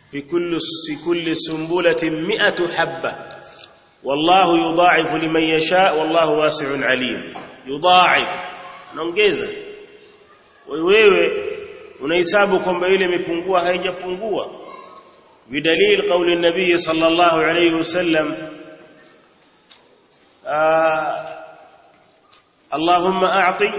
في كل في كل سنبلة مئة حبة والله يضاعف لمن يشاء والله واسع عليم يضاعف naongeza wewe unahesabu kwamba ile imepungua haijapungua bidalil qauli nabii sallallahu alayhi wasallam اللهم أعطي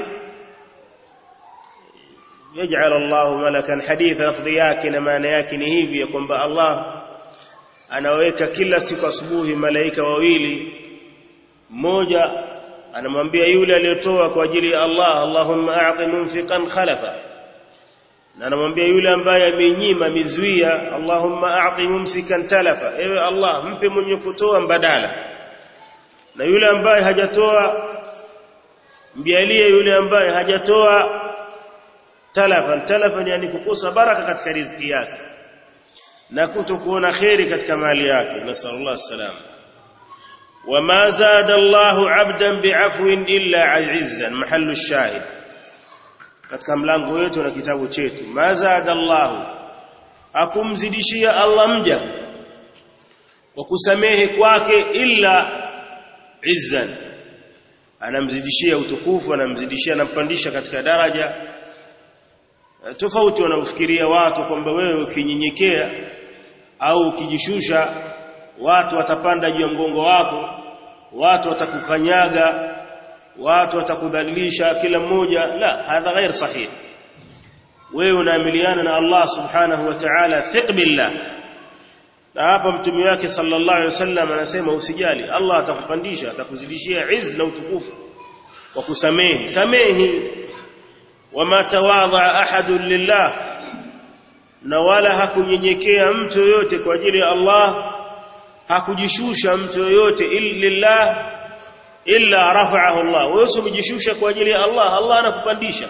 يجعل الله ملكا حديث lafdhi yake na maana yake ni hivi ya kwamba Allah anaweka kila siku asubuhi malaika wawili mmoja anamwambia yule aliyotoa kwa ajili ya Allah Allahumma a'ti munfiqan khalafa na anamwambia yule ambaye amenyima mizuia Allahumma a'ti mumsikan talafa ewe Allah mpe mwenye kutoa mbadala na yule ambaye hajatoa mjalie yule ambaye hajatoa talafan talafan yani kukosa baraka katika riziki yake na kutokuona khairi katika mali yake nasallallahu salam وما زاد الله عبدا بعفو إلا عزا محل الشاهد katika mlango wetu na kitabu chetu ma zada Allah akumzidishia Allah mja kwa kusamehe kwake illa izzan anamzidishia utukufu anamzidishia anampandisha katika daraja tofauti wanaofikiria watu kwamba wewe ukinyenyekea au ukijishusha watu watapanda juu ya mgongo wako watu watakukanyaga watu watakudhalilisha kila mmoja la hadha ghair sahih wewe unaamiliana na Allah subhanahu wa ta'ala thiq billah na hapa mtume wake sallallahu alaihi wasallam anasema usijali Allah atakupandisha atakuzidishia izz na utukufu wa kusamehe samehi wama tawadha ahadun lillah na wala hakunyenyekea mtu yoyote kwa ajili ya Allah hakujishusha mtu yoyote lillah illa rafa'ahu Allah wewe usijishusha kwa ajili ya Allah Allah anakupandisha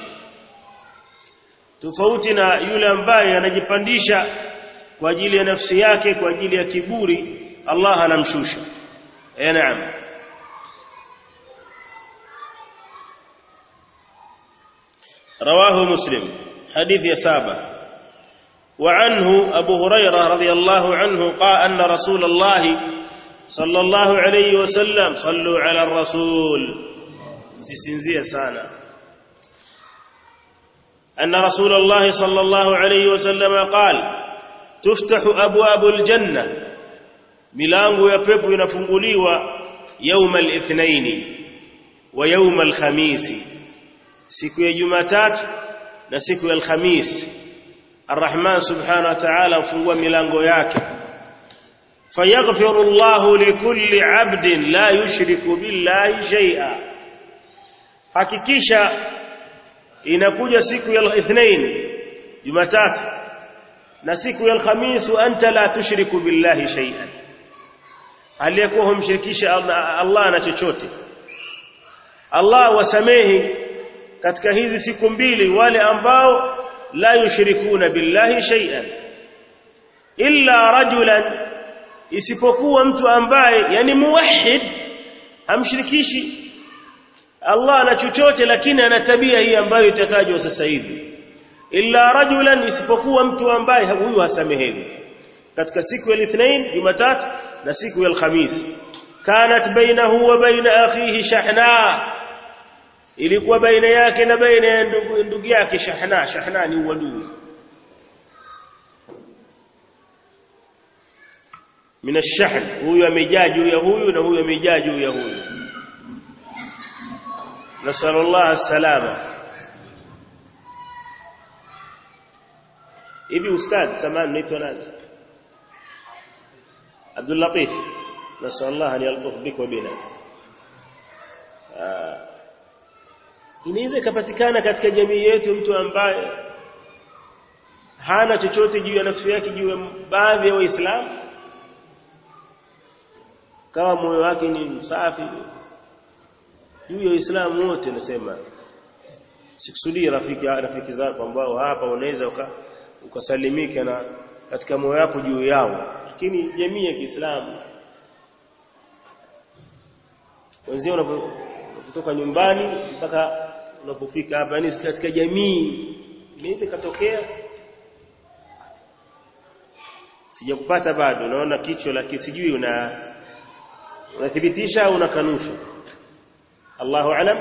tofauti na yule ambaye anajipandisha kwa ajili ya nafsi yake kwa ajili ya kiburi Allah anamshusha eh naam رواه مسلم حديث يا سابه وعنه أبو هريرة رضي الله عنه قال أن رسول الله صلى الله عليه وسلم صلوا على الرسول سيسنزية سانا أن رسول الله صلى الله عليه وسلم قال تفتح أبواب الجنة ملانغو يبيب ينفنقلي يوم الاثنين ويوم الخميس سيكو يجمتات نسيكو الخميس الرحمن سبحانه وتعالى ufungua milango yake fayaghfiru Allah likulli 'abdin la yushriku billahi shay'a hakikisha inakuja siku ya Ithnain Jumatatu na siku ya Alhamis anta la tushriku billahi shay'an aliyekuwa humshirikisha Allah na chochote Allah wasamehi katika hizi siku mbili wale ambao لا يشركون بالله شيئا إلا رجلا isipokuwa mtu ambaye yani muwahhid hamshirikishi Allah na chochote lakini ana tabia hii ambayo itatajwa sasa hivi illa rajulan isipokuwa mtu ambaye huyu hasamehewi katika siku ya Ithnain Jumatatu na siku ya Alhamis kanat bainahu wa baina akhihi shahna ilikuwa baina yake na baina ya ndugu yake shahna shahna ni uadui min ash-shahn huyu amejaa juu ya huyu na huyu amejaa juu ya huyu nasallallahu salama hivi ustad samani naitwa nani Abdul Latif nasallallahu an yaltuf bika bina inaweza ikapatikana katika jamii yetu mtu ambaye hana chochote juu ya nafsi yake juu ya baadhi ya waislamu kama moyo wake ni msafi juu ya waislamu wote nasema sikusudii rafiki rafiki zako ambao hapa unaweza uka, ukasalimika na katika moyo wako juu yao lakini jamii ya Kiislamu wenzao unapotoka nyumbani mpaka unapofika hapa yani katika jamii inaweza katokea sijakupata bado naona kichwa la kisijui una unathibitisha au unakanusha Allahu alam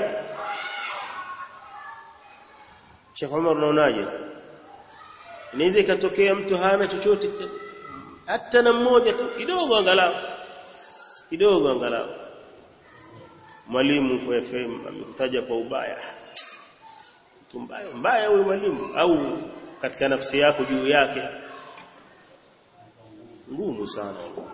Sheikh Umar unaonaje inaweza ikatokea mtu hana chochote hata na mmoja tu kidogo angalau kidogo angalau mwalimu kwa FM amekutaja kwa ubaya mtu mbaya mbaya huyo mwalimu au katika nafsi yako juu yake ngumu sana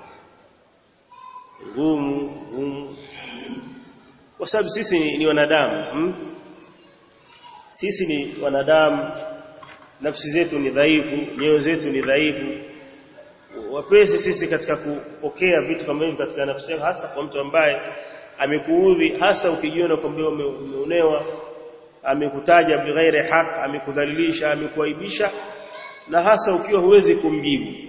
ngumu ngumu kwa sababu sisi ni, ni wanadamu hmm? sisi ni wanadamu nafsi zetu ni dhaifu nyoyo zetu ni dhaifu wapesi sisi katika kupokea vitu kama hivi katika nafsi yako hasa kwa mtu ambaye amekuudhi hasa ukijiona kwamba umeonewa amekutaja bighairi haq amekudhalilisha amekuaibisha na hasa ukiwa huwezi kumjibu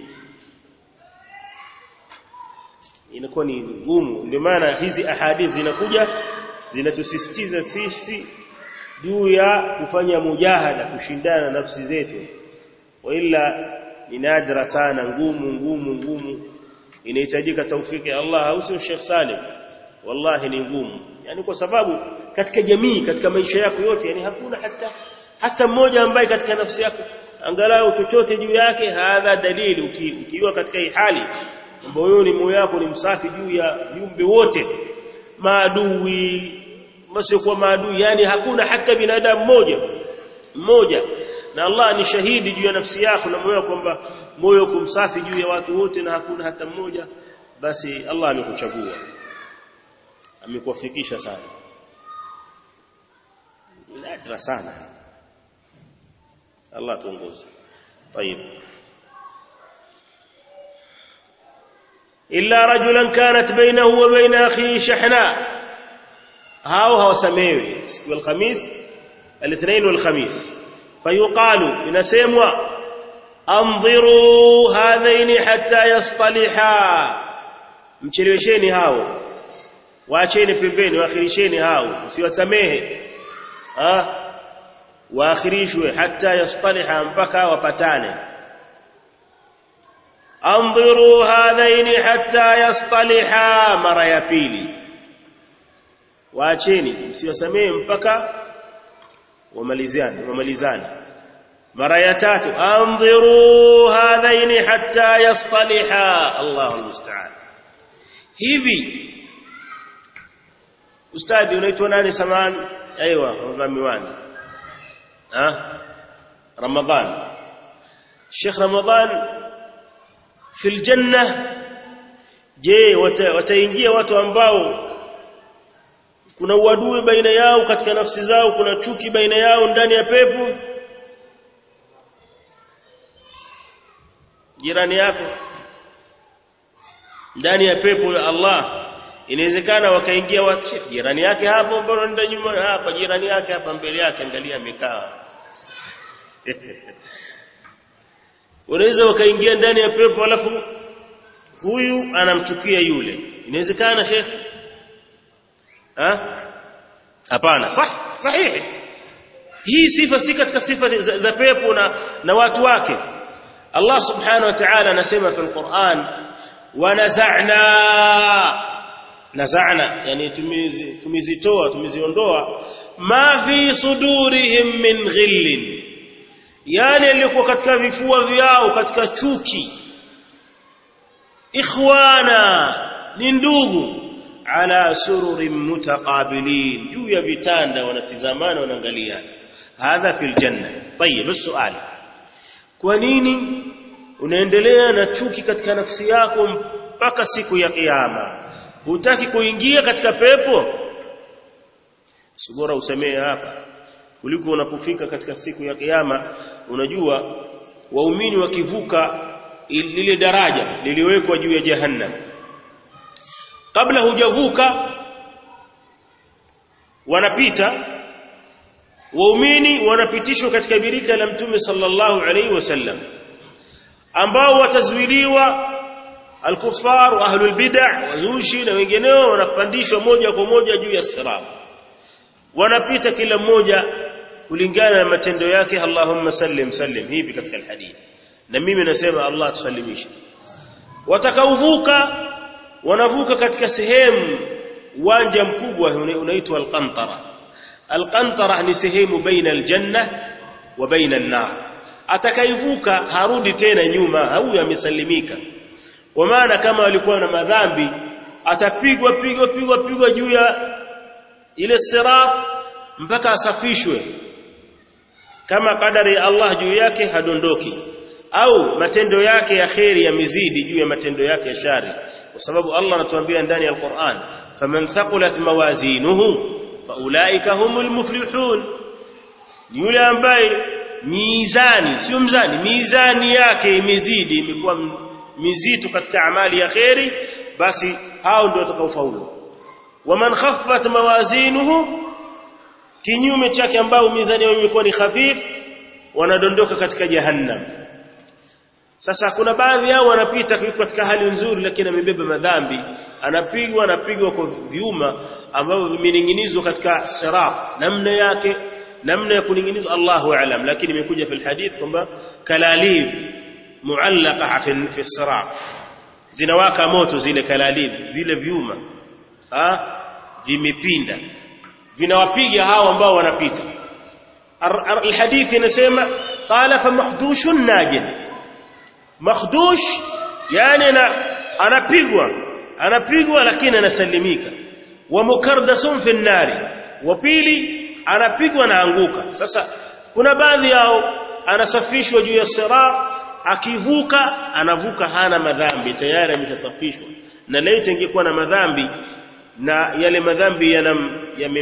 inakuwa ni ngumu ndio maana hizi ahadithi zinakuja zinatusisitiza sisi juu ya kufanya mujahada kushindana na nafsi zetu waila ni nadra sana ngumu ngumu ngumu inahitajika taufiki ya Allah au sio Sheikh Salim wallahi ni ngumu yani kwa sababu katika jamii katika maisha yako yote yani hakuna hata hata mmoja ambaye katika nafsi yako angalau chochote juu yake hadha dalili ukiwa katika hii hali moyoni moyo wako ni msafi juu ya viumbe wote maadui wasiokuwa maadui yani hakuna hata binadamu mmoja mmoja na Allah ni shahidi juu ya nafsi yako na moyo kwamba moyo kumsafi juu ya watu wote na hakuna hata mmoja basi Allah amekuchagua amekuwafikisha sana nadra sana Allah tuongoze طيب إلا رجلا كانت بينه وبين أخيه شحناء هاو هاو سميوي والخميس الاثنين والخميس فيقال إن سيموا أنظروا هذين حتى يصطلحا mchelewesheni hao waacheni pembeni waakhirisheni hao msiwasamehe ah waakhirishwe hata yastaliha mpaka wapatane anziru hadhaini hatta yastaliha mara ya pili waacheni msiwasamehe mpaka wamalizane wamalizane mara ya tatu anziru hadhaini hatta yastaliha Allahu almusta'an hivi ustadi unaitwa nani samani aiywa miwani ha ramadhan Sheikh Ramadhan في الجنة je wataingia watu ambao kuna uadui baina yao katika nafsi zao kuna chuki baina yao ndani ya pepo jirani yako ndani ya pepo ya Allah inawezekana wakaingia watu jirani yake hapo mbona nenda nyuma hapa jirani yake hapa mbele yake angalia amekaa unaweza wakaingia ndani ya pepo alafu huyu anamchukia yule inawezekana shekhi ha hapana sah sahihi hii sifa si katika sifa za, za pepo na, na watu wake Allah subhanahu wa ta'ala anasema fi al-Qur'an wa naza'na naza'na yani tumizitoa tumiziondoa ma fi sudurihim min ghillin yani yalikuwa katika vifua vyao katika chuki ikhwana ni ndugu ala sururin mutaqabilin juu ya vitanda wanatizamana wanaangaliana hadha fil janna tayib السؤال kwa nini unaendelea na chuki katika nafsi yako mpaka siku ya kiyama hutaki kuingia katika pepo sibora usemee hapa kuliko unapofika katika siku ya kiyama unajua waumini wakivuka lile daraja liliwekwa juu ya jahannam kabla hujavuka wanapita waumini wanapitishwa katika birika la mtume sallallahu alaihi wasallam ambao watazuiliwa alkufar wa ahlul bid'ah wazushi na wengineo wanapandishwa moja kwa moja juu ya sirat wanapita kila mmoja kulingana na matendo yake Allahumma sallim sallim hivi katika alhadith na mimi nasema Allah tusalimishe watakaovuka wanavuka katika sehemu uwanja mkubwa unaitwa alqantara alqantara ni sehemu baina aljanna wa baina an-nar atakaivuka harudi tena nyuma au amesalimika kwa maana kama alikuwa na madhambi atapigwa pigwa pigwa pigwa juu ya ile sirat mpaka asafishwe kama kadari ya Allah juu yake hadondoki au matendo yake ya kheri yamezidi juu ya matendo yake ya shari kwa sababu Allah anatuambia ndani ya Qur'an faman thaqulat mawazinuhu faulaika humul muflihun ni yule ambaye mizani sio mzani mizani yake imezidi imekuwa mizito katika amali ya kheri basi hao ndio watakaofaulu waman khaffat mawazinuhu kinyume chake ambao mizani yao imekuwa ni khafif wanadondoka katika jahannam sasa kuna baadhi yao wanapita katika hali nzuri lakini amebeba madhambi anapigwa anapigwa kwa viuma ambavyo vimening'inizwa katika sirat namna yake namna ya kuning'inizwa Allahu aalam lakini imekuja fil hadith kwamba kalalib muallaqa fi fi sirat zinawaka moto zile kalalib vile viuma ah vimepinda vinawapiga hao ambao wanapita الحديث inasema qala fa makhdushun najin makhdush yani anapigwa anapigwa lakini anasalimika wa mukardasun fi nari wa pili anapigwa na anguka sasa kuna baadhi yao anasafishwa juu ya sirat akivuka anavuka hana madhambi tayari ameshasafishwa na laiti ingekuwa na madhambi na yale madhambi yanam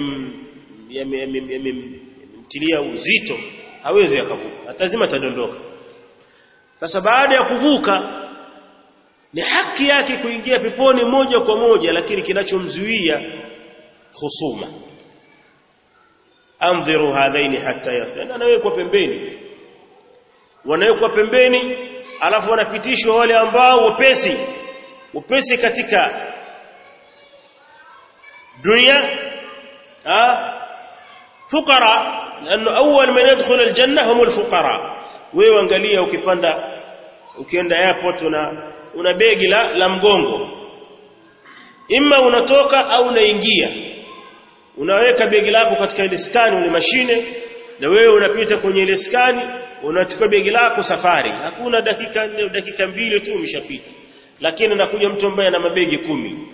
yamemtilia uzito hawezi akavuka lazima atadondoka sasa baada ya kuvuka ni haki yake kuingia peponi moja kwa moja lakini kinachomzuia husuma andhiru hadhaini hatta yasana anawekwa pembeni wanawekwa pembeni alafu wanapitishwa wale ambao wepesi wepesi katika dunia ah fuqara لانه اول من يدخل الجنه هم الفقراء wewe angalia ukipanda ukienda airport una una begi la, la mgongo imma unatoka au unaingia unaweka begi lako katika ile skani ile mashine na wewe unapita kwenye ile skani unachukua begi lako safari hakuna dakika dakika mbili tu umeshapita lakini anakuja mtu ambaye ana mabegi kumi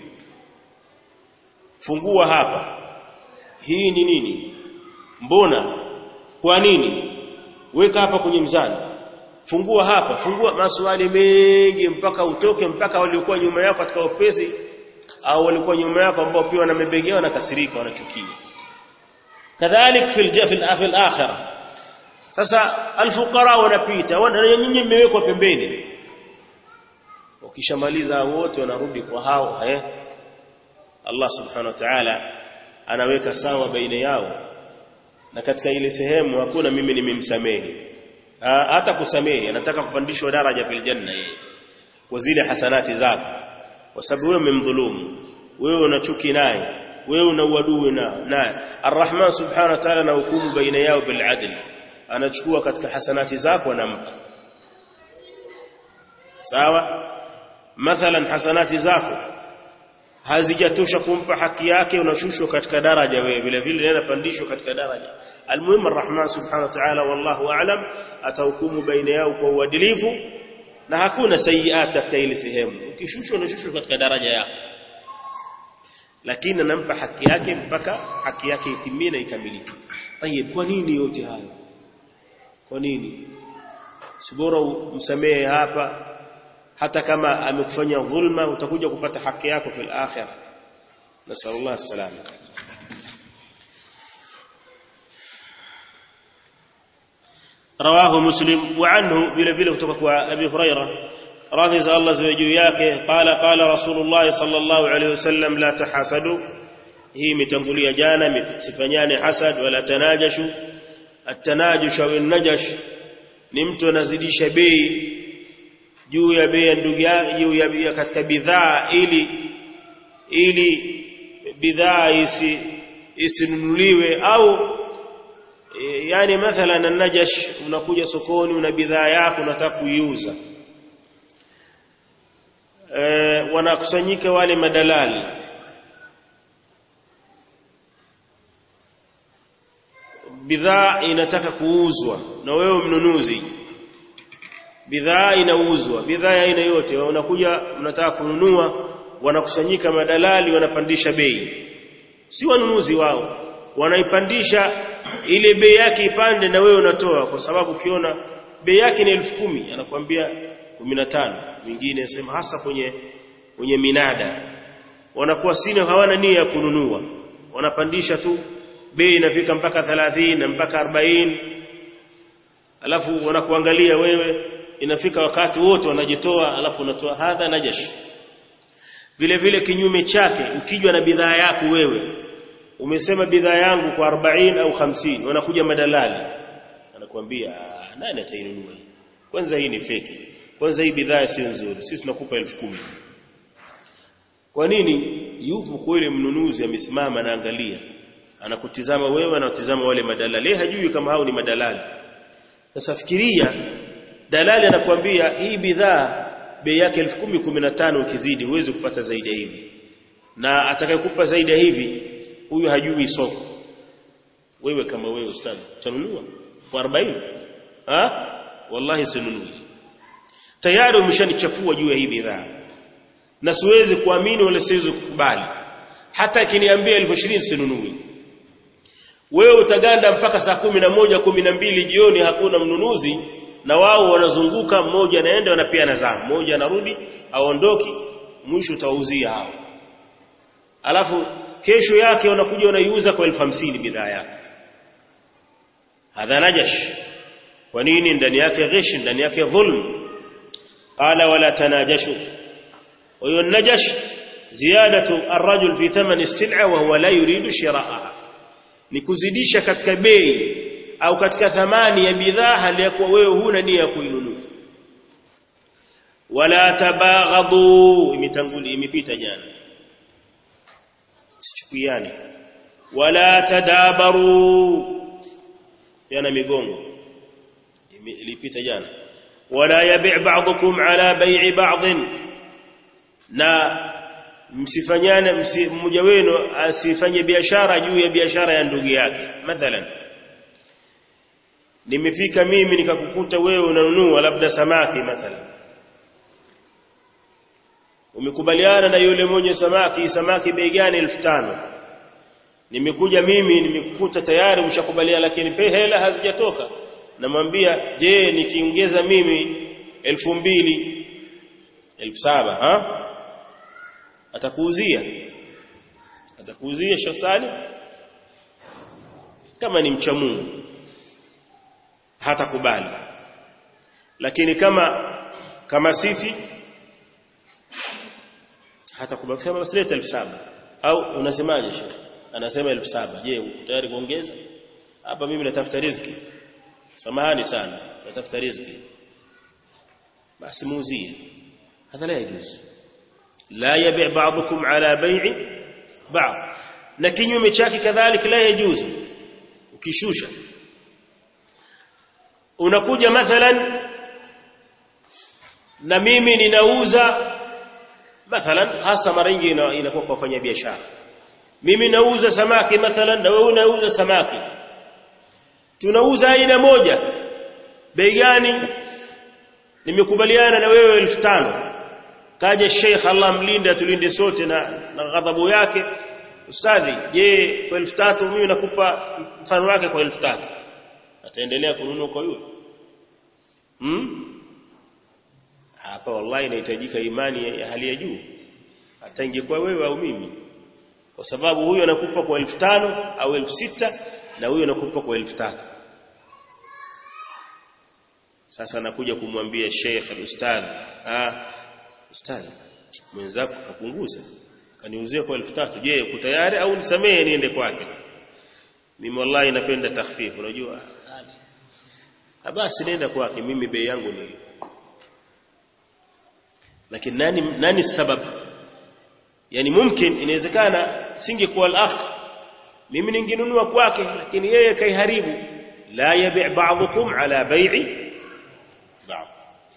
fungua hapa hii ni nini mbona kwa nini weka hapa kwenye mzani fungua hapa fungua maswali mengi mpaka utoke mpaka waliokuwa nyuma yako katika ofisi au walikuwa nyuma yako ambao pia wanamebegea wanakasirika wanachukia kadhalik fil fil fil akhirah sasa alfuqara wanapita wana nyinyi mmewekwa pembeni ukishamaliza wote wanarudi kwa hao eh Allah subhanahu wa ta'ala anaweka sawa baina yao na katika ile sehemu hakuna mimi nimemsamehe hata kusamehe anataka kupandishwa daraja fil janna yeye kwa zile hasanati zako kwa sababu wewe umemdhulumu wewe una chuki naye wewe una uadui na naye arrahman subhanahu wa ta'ala na hukumu baina yao bil adl anachukua katika hasanati zako anampa sawa mathalan hasanati zako hazijatosha kumpa haki yake unashushwa katika daraja wewe vile vile unapandishwa katika daraja almuhimu arrahman subhanahu wa ta'ala wallahu a'lam atahukumu baina yao kwa uadilifu na hakuna sayiat katika ile sehemu ukishushwa unashushwa katika daraja yako lakini anampa haki yake mpaka haki yake itimie na ikamilike tayeb kwa nini yote hayo kwa nini sibora msamehe hapa hata kama amekufanya dhulma utakuja kupata haki yako fil akhirah nasallallahu salama رواه مسلم وعنه vile vile kutoka kwa Abi Huraira radhi za Allah ziwe juu yake qala qala Rasulullah sallallahu alayhi wasallam la tahasadu hii imetangulia jana msifanyane hasad wala tanajashu at-tanajush au an-najash ni mtu anazidisha bei juu ya bei ya ndugu yake juu ya bei katika bidhaa ili ili bidhaa isi isinunuliwe au e, yani mathalan an-najash unakuja sokoni una bidhaa yako unataka kuiuza e, wanakusanyika wale madalali bidhaa inataka kuuzwa na wewe mnunuzi bidhaa inauzwa bidhaa ya aina yote unakuja mnataka kununua wanakusanyika madalali wanapandisha bei si wanunuzi wao wanaipandisha ile bei yake ipande na wewe unatoa kwa sababu ukiona bei yake ni elfu kumi anakuambia 15 mwingine sema hasa kwenye kwenye minada wanakuwa sina hawana nia ya kununua wanapandisha tu bei inafika mpaka 30 na mpaka 40 alafu wanakuangalia wewe inafika wakati wote wanajitoa alafu unatoa hadha najash vile vile kinyume chake ukijwa na bidhaa yako wewe umesema bidhaa yangu kwa 40 au 50 wanakuja madalali anakuambia nani atainunua hii kwanza hii ni feki kwanza hii bidhaa sio nzuri sisi tunakupa 10,000 kwa nini yupo kweli mnunuzi amesimama anaangalia anakutizama wewe anatizama wale madalali yeye hajui kama hao ni madalali sasa fikiria dalali anakuambia hii bidhaa bei yake 10,000 15 ukizidi huwezi kupata zaidi ya hivi na atakayekupa zaidi ya hivi huyu hajui soko wewe kama wewe ustadi utanunua kwa 40 ha wallahi sinunui tayari umeshanichafua juu ya hii bidhaa na siwezi kuamini wala siwezi kukubali hata akiniambia 1020 sinunui wewe utaganda mpaka saa kumi na moja kumi na mbili jioni hakuna mnunuzi na wao wanazunguka mmoja anaenda na pia anazaa mmoja anarudi aondoki mwisho utauzia hao alafu kesho yake unakuja unaiuza kwa elfu hamsini bidhaa yako hadha najash kwa nini ndani yake ghish ndani yake dhulm qala wala tanajashu huyo najash ziyadatu arrajul fi thamani as-sil'a wa huwa la yuridu shira'aha ni kuzidisha katika bei au katika thamani ya bidhaa hali ya kuwa wewe huna nia ya kuinunua wala tabaghadu imetanguli imepita jana sichukuiane wala tadabaru yana migongo ilipita jana wala yabi' ba'dukum ala bai'i ba'd na msifanyane mmoja wenu asifanye biashara juu ya biashara ya ndugu yake mathalan nimefika mimi nikakukuta wewe unanunua labda samaki mathalan umekubaliana na yule mwenye samaki samaki bei gani 1500 nimekuja mimi nimekukuta tayari mshakubaliana lakini pe hela hazijatoka namwambia je nikiongeza mimi 2000 1700 ha atakuuzia atakuuzia shasali kama ni mcha Mungu hatakubali lakini kama kama sisi hatakubali kusema basi leta 1700 au unasemaje shekhi anasema 1700 je uko tayari kuongeza hapa mimi natafuta riziki samahani sana natafuta riziki basi muuzie hadha la yajuz la yabi' ba'dukum ala bai'i ba'd na kinyume chake kadhalika la yajuzu ukishusha unakuja mathalan na mimi ninauza mathalan hasa mara nyingi inakuwa kwa wafanya biashara mimi nauza samaki mathalan na wewe unauza samaki tunauza aina moja bei gani nimekubaliana na wewe 1500 kaja Sheikh Allah mlinde tulinde sote na, na ghadhabu yake ustadhi je kwa 3000 mimi nakupa mfano wake kwa 3000 ataendelea kununua kwa yule hmm? hapa wallahi inahitajika imani ya hali ya juu hata ingekuwa wewe au mimi kwa sababu huyo anakupa kwa 1500 au 6000 na huyo anakupa kwa 3000 sasa anakuja kumwambia Sheikh al-Ustadh ah ustadhi mwenzako kapunguza kaniuzia kwa 3000 je uko tayari au nisamee niende kwake mimi wallahi napenda takhfif unajua basi nenda kwake mimi bei yangu ni lakini nani nani sababu yani mumkin inawezekana singekuwa al-akh mimi ningenunua kwake lakini yeye kaiharibu la yabi' ba'dukum ala bai'i ba'd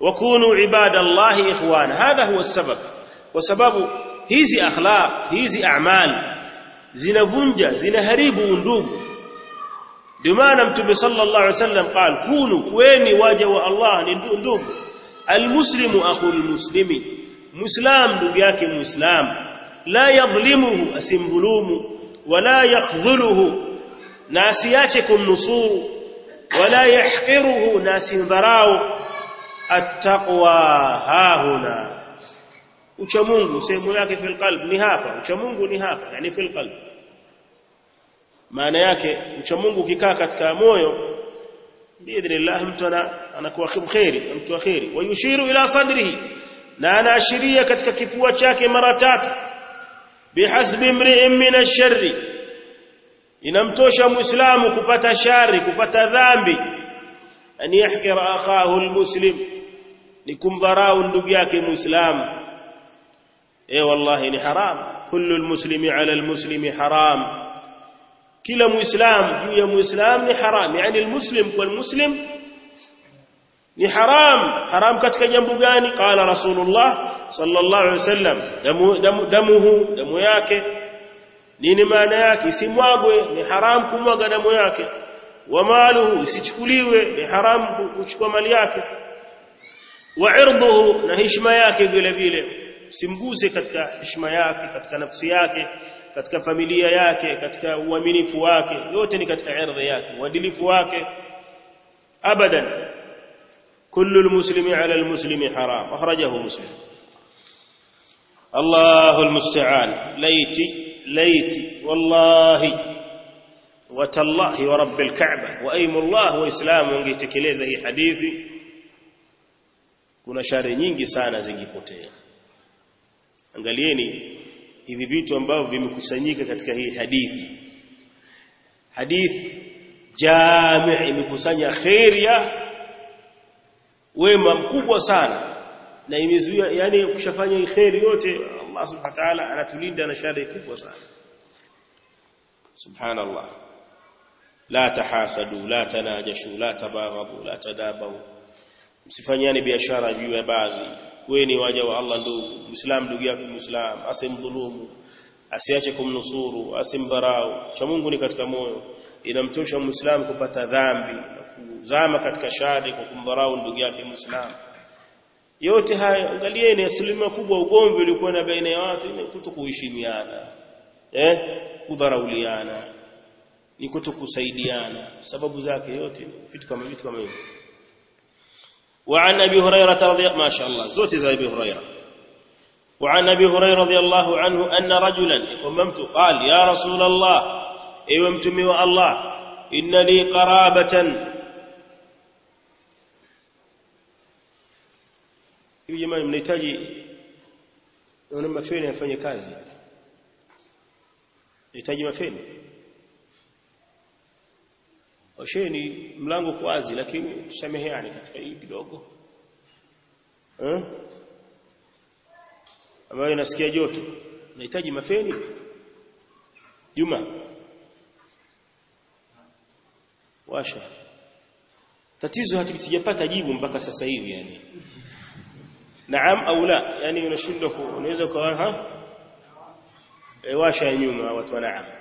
wakunu ibadallahi ikhwana hadha huwa sabab kwa sababu hizi akhlaq hizi a'mal zinavunja zinaharibu undugu ndio maana mtume sallallahu alaihi wasallam قال kunu kweni waja wa Allah ni ndugu almuslimu akhul muslimi muislam ndugu yake muislam la yadhlimuhu asimdhulumu wala yakhdhuluhu na asiache kumnusuru wala yahqiruhu na asimdharau attaqwa hahuna ucha Mungu sehemu yake fil qalb ni hapa ucha Mungu ni hapa yani fil qalb maana yake ucha Mungu ukikaa katika moyo biidhnillah mtu anakuwa khairi mtu khairi wayushiru ila sadrihi na anaashiria katika kifua chake mara tatu bihasbi imri'in min ash-sharri inamtosha muislamu kupata shari kupata dhambi an yahkira akhahu almuslim ni kumdharau ndugu yake muislamu eh wallahi ni haram kullu almuslimi ala almuslimi haram kila muislam juu ya muislam ni haram yani almuslim kwa almuslim ni haram haram katika jambo gani qala rasulullah sallallahu alaihi wasallam damu damu damuhu damu yake nini maana yake isimwagwe ni haram kumwaga damu yake wa maluhu isichukuliwe ni haram kuchukua mali yake wa irduhu na heshima yake vile vile simguse katika heshima yake katika nafsi yake katika familia yake katika uaminifu wake yote ni katika ardhi yake uadilifu wake abadan kullu almuslimi ala almuslimi haram akhrajahu muslim الله المستعان ليتي ليتي والله وتالله ورب الكعبة وأيم الله وإسلام wangetekeleza hii hadithi kuna shari nyingi sana zingipotea angalieni hivi vitu ambavyo vimekusanyika katika hii hadithi hadithi jami' imekusanya khairia wema mkubwa sana na imezuia yani ukishafanya khairi yote Allah subhanahu wa ta'ala anatulinda na shari kubwa sana subhanallah la tahasadu la tanajashu la tabaghadu la tadabaru msifanyane biashara juu ya baadhi kweni waja wa Allah ndugu muislam ndugu yake muislam asimdhulumu asiache kumnusuru asimdharau cha Mungu ni katika moyo inamtosha muislam kupata dhambi na kuzama katika shari kwa kumdharau ndugu yake muislam yote haya angalieni asilimia kubwa ugomvi uliokuwa na baina ya watu ni kutokuheshimiana eh kudharauliana ni kutokusaidiana sababu zake yote vitu kama vitu kama hivyo وعن ابي هريره رضي ما شاء الله زوتي زي ابي هريره وعن ابي هريره رضي الله عنه ان رجلا قممت قال يا رسول الله ايوا متمي الله ان لي قرابه hivi jamani mnahitaji naona mafeni afanye kazi nahitaji mafeni osheni mlango kwa wazi lakini tusameheane katika hii kidogo eh ambayo nasikia joto nahitaji mafeni Juma washa tatizo hatusijapata jibu mpaka sasa hivi yani naam au la yani unashindwa unaweza ukawa ha e, washa nyuma watu wa naam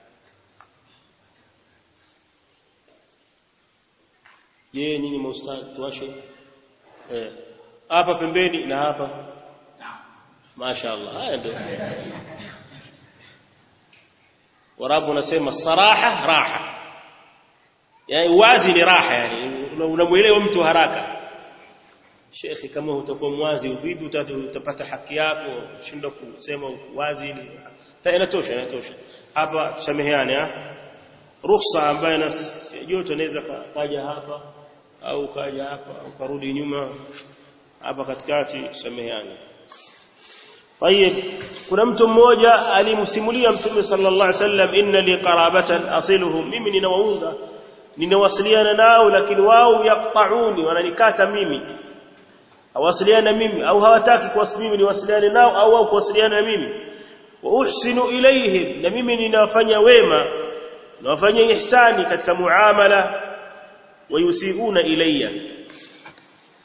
je nyinyi maustadhi tuwashe eh hapa pembeni na hapa mashaallah haya ndio warabu unasema saraha raha yani wazi ni raha yani unamuelewa mtu haraka shekhi kama utakuwa mwazi vipi utapata haki yako shinda kusema wazi ni inatosha inatosha hapa tusameheane ah ruhusa ambayo na joto anaweza kaja hapa au kaja hapa au karudi nyuma hapa katikati tusameheane طيب kuna mtu mmoja alimsimulia mtume sallallahu alaihi wasallam inna li qarabatan asiluhum mimi ninawaunga ninawasiliana nao lakini wao yaqtauni wananikata mimi hawasiliana mimi au hawataki kuwasiliana niwasiliane nao au wao kuwasiliana na mimi wa uhsinu ilayhim na mimi ninawafanya wema nawafanya ihsani katika muamala wayusiuna ilayya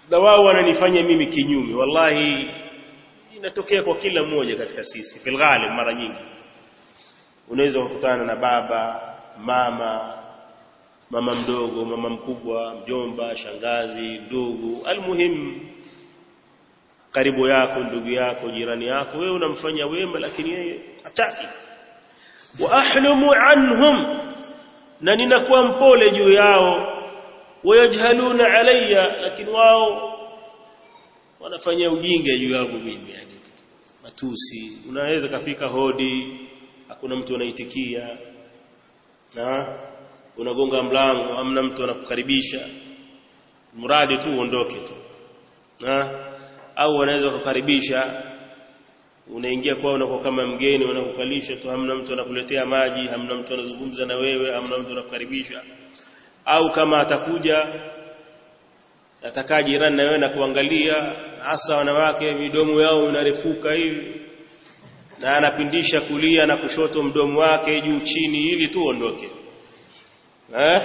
na wao wananifanya mimi kinyume wallahi inatokea kwa kila mmoja katika sisi fil ghalib mara nyingi unaweza kukutana na baba mama mama mdogo mama mkubwa mjomba shangazi ndugu almuhim karibu yako ndugu yako jirani yako wewe unamfanya wema lakini yeye hataki wa ahlumu anhum na ninakuwa mpole juu yao wayajhaluna alayya lakini wao wanafanya ujinga juu yangu mimi yani matusi unaweza kafika hodi hakuna mtu anaitikia na unagonga mlango hamna mtu anakukaribisha mradi tu uondoke tu na au wanaweza kukaribisha unaingia kwao unakuwa kama mgeni wanakukalisha tu hamna mtu anakuletea maji hamna mtu anazungumza na wewe hamna mtu anakukaribisha au kama atakuja atakaa jirani na wewe na kuangalia hasa wanawake midomo yao inarefuka hivi na anapindisha kulia na kushoto mdomo wake juu chini ili tu ondoke eh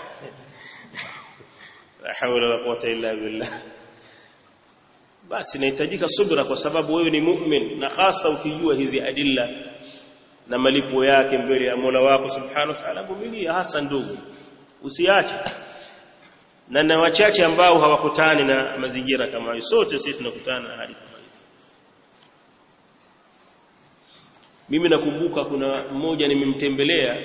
la hawla wala quwwata illa billah basi inahitajika subra kwa sababu wewe ni mu'min na hasa ukijua hizi adilla na malipo yake mbele ya Mola wako subhanahu wa ta'ala vumilia hasa ndugu usiache na na wachache ambao hawakutani na mazingira kama hayo sote sisi tunakutana na hali kama hiyo mimi nakumbuka kuna mmoja nimemtembelea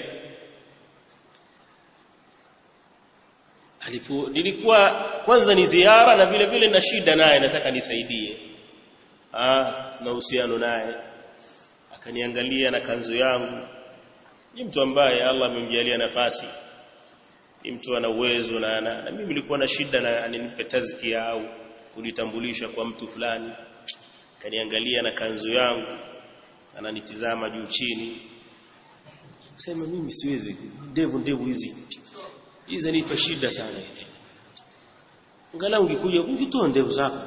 alipo nilikuwa kwanza ni ziara na vile vile na shida naye nataka nisaidie ah na uhusiano naye akaniangalia na kanzu yangu ni mtu ambaye Allah amemjalia nafasi ni mtu ana uwezo na, na, na mimi nilikuwa na shida na aninipe tazkia au kunitambulisha kwa mtu fulani kaniangalia na kanzu yangu ananitizama juu chini sema mimi siwezi ndevu ndevu hizi hizi nipa shida sana hizi angalau ungekuja ungetoa ndevu zako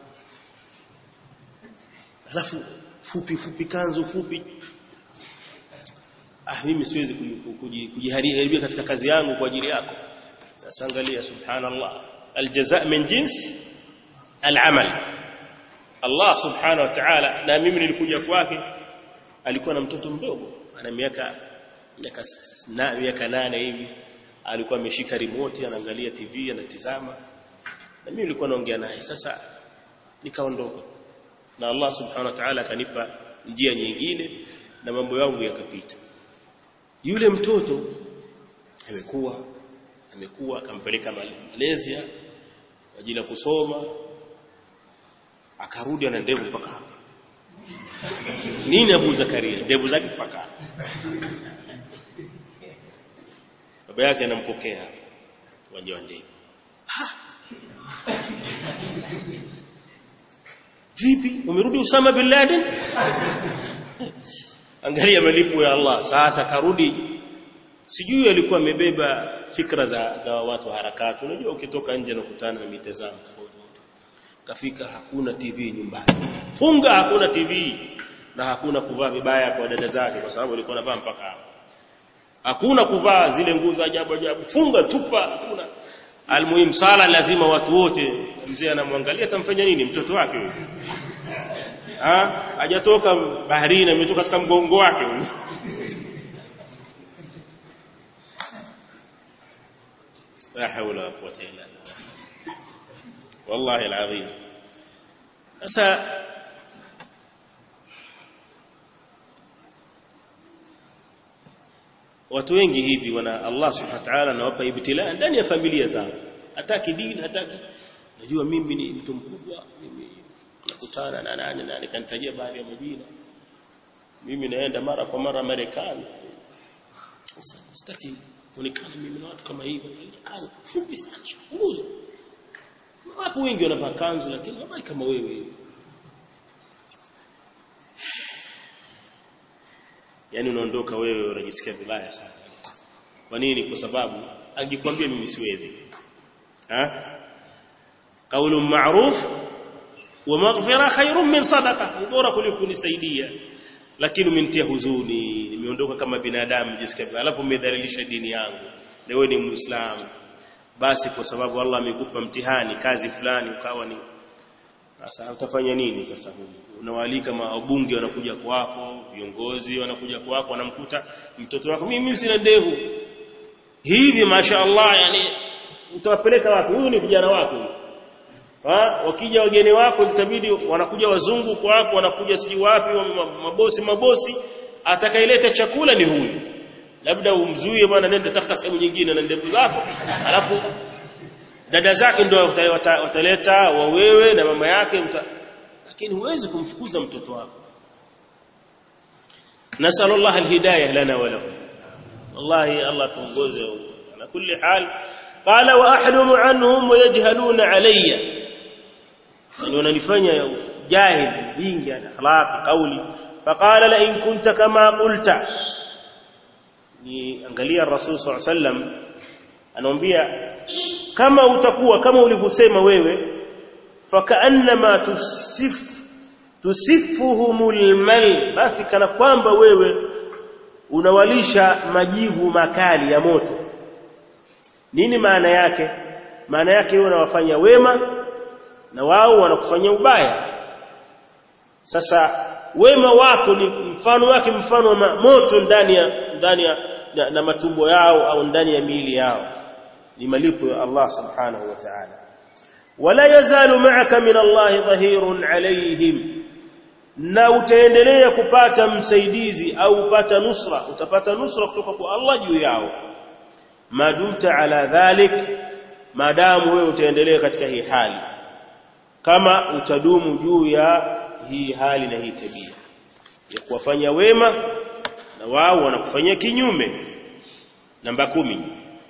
alafu fupi fupi kanzu fupi ah mimi siwezi kujiharibia katika kazi yangu kwa ajili yako sasa angalia subhanallah aljaza min jins alamal Allah subhanahu wa ta'ala na mimi nilikuja kwake alikuwa na mtoto mdogo ana miaka miaka na miaka nane hivi alikuwa ameshika remote anaangalia TV anatizama na mimi nilikuwa naongea naye sasa nikaondoka na Allah subhanahu wa ta'ala akanipa njia nyingine na mambo yangu yakapita yule mtoto amekuwa amekuwa akampeleka Malaysia kwa ajili ya kusoma akarudi ana ndevu mpaka hapa nini Abu Zakaria ndevu zake mpaka hapa baba yake anampokea hapa uwanja wa ndege vipi umerudi Usama bin Laden angalia malipo ya Allah sasa karudi sijui alikuwa amebeba fikra za, za watu harakati unajua ukitoka nje na kukutana na mitazamo tofauti kafika hakuna TV nyumbani funga hakuna TV na hakuna kuvaa vibaya kwa dada zake kwa sababu alikuwa anavaa mpaka hapo hakuna kuvaa zile nguo za ajabu ajabu funga tupa hakuna almuhimu sala lazima watu wote mzee anamwangalia atamfanya nini mtoto wake huyo ah hajatoka baharini ametoka katika mgongo wake huyo la hawla wala quwwata illa billah wallahi alazim sasa watu wengi hivi wana Allah subhanahu wa ta'ala anawapa ibtilaa ndani ya familia zao hataki dini hataki najua mimi ni mtu mkubwa mimi nakutana na nani na nikanitajia baadhi ya majina mimi naenda mara kwa mara Marekani sitaki kuonekana mimi na watu kama hivyo kanzu fupi sana nguzo wapo wengi wanavaa kanzu lakini wavai kama wewe yani unaondoka wewe unajisikia vibaya sana kwa nini kwa sababu angekwambia mimi siwezi ha qaulun ma'ruf wa maghfira khairun min sadaqa bora kuliko kunisaidia lakini umenitia huzuni nimeondoka kama binadamu jisikia vibaya alafu umedhalilisha dini yangu na wewe ni muislamu basi kwa sababu Allah amekupa mtihani kazi fulani ukawa ni sasa utafanya nini sasa huyu unawaalika mabunge wanakuja kwako viongozi wanakuja kwako wanamkuta mtoto wako mimi sina ndevu hivi mashaallah yani utawapeleka wapi huyu ni vijana wako ha wakija wageni wako itabidi wanakuja wazungu kwako wanakuja siji wapi mabosi mabosi atakayeleta chakula ni huyu labda umzuie bwana nenda tafuta sehemu nyingine na ndevu zako alafu dada zake ndio wataleta wa wewe na mama yake mta... lakini huwezi kumfukuza mtoto wako nasallu Allah alhidayah lana wa lakum wallahi Allah tuongoze ala kulli hal qala wa ahlumu anhum wa yajhaluna alayya yani wananifanya jahil jingi akhlaq qawli faqala la in kunta kama qulta ni angalia rasul sallallahu alayhi wasallam anaambia kama utakuwa kama ulivyosema wewe fakaannama tusif tusifuhumul mal basi kana kwamba wewe unawalisha majivu makali ya moto nini maana yake maana yake wewe unawafanya wema na wao wanakufanyia ubaya sasa wema wako ni mfano wake mfano wa moto ndani ya ndani ya na, na matumbo yao au ndani ya miili yao ni malipo ya Allah subhanahu wa ta'ala wala yazalu ma'aka min Allah dhahirun alayhim na utaendelea kupata msaidizi au upata nusra utapata nusra kutoka kwa Allah juu yao madumta ala dhalik madamu wewe utaendelea katika hii hali kama utadumu juu ya hii hali na hii tabia ya kuwafanya wema na wao wanakufanyia kinyume namba kumi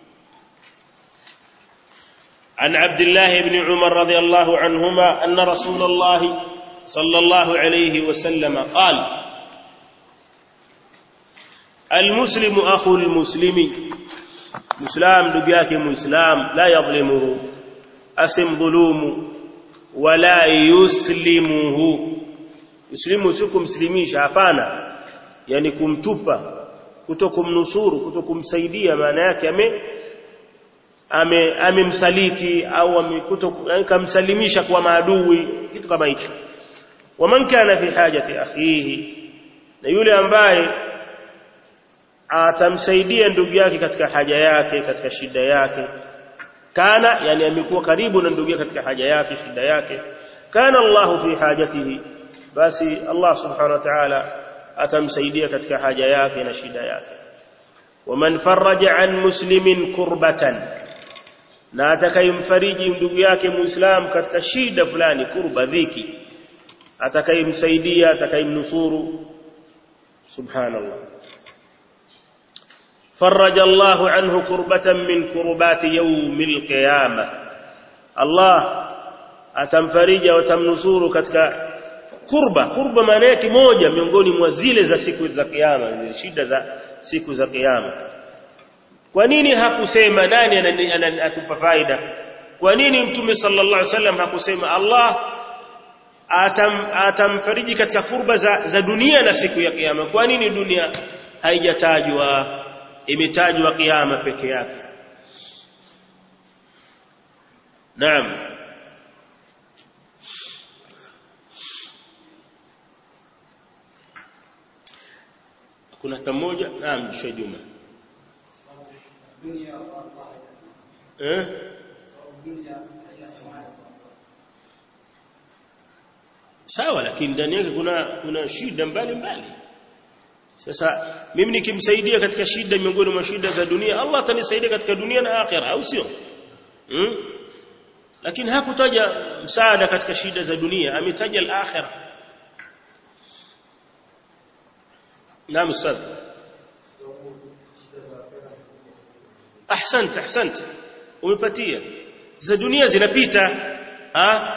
عن عبد الله بن عمر رضي الله عنهما أن رسول الله صلى الله عليه وسلم قال المسلم أخو المسلم مسلم دقياك مسلم لا يظلمه أسم ظلوم ولا يسلمه يسلمه سكم مسلميش hapana yani kumtupa kutokumnusuru kutokumsaidia maana yake ame ame amemsaliti au amekamsalimisha kwa maadui kitu kama hicho waman kana fi hajati akhihi na yule ambaye atamsaidia ndugu yake katika haja yake katika shida yake kana yani amekuwa karibu na ndugu yake katika haja yake shida yake kana Allahu fi hajatihi basi Allah subhanahu wa ta'ala atamsaidia katika haja yake na shida yake waman faraja an muslimin kurbatan na atakayemfariji ndugu yake muislam katika shida fulani kurba dhiki atakayemsaidia atakayemnusuru subhanallah فرج الله عنه كربة من كربات يوم القيامة الله atamfarija watamnusuru katika kurba kurba maana yake moja miongoni mwa zile za siku za kiyama zile shida za siku za kiyama kwa nini hakusema nani anatupa faida kwa nini mtume sallallahu alaihi wasallam hakusema Allah atam atamfariji katika kurba za, za dunia na siku ya kiyama kwa nini dunia haijatajwa imetajwa kiyama peke yake naam kuna hata mmoja naam Sheikh Juma eh sawa lakini ndani yake kuna kuna shida mbalimbali sasa mimi nikimsaidia katika shida miongoni mwa shida za dunia Allah atanisaidia katika dunia na akhira au sio hmm? lakini hakutaja msaada katika shida za dunia ametaja al-akhira naam ustadh ahsant ahsant umepatia za dunia zinapita ha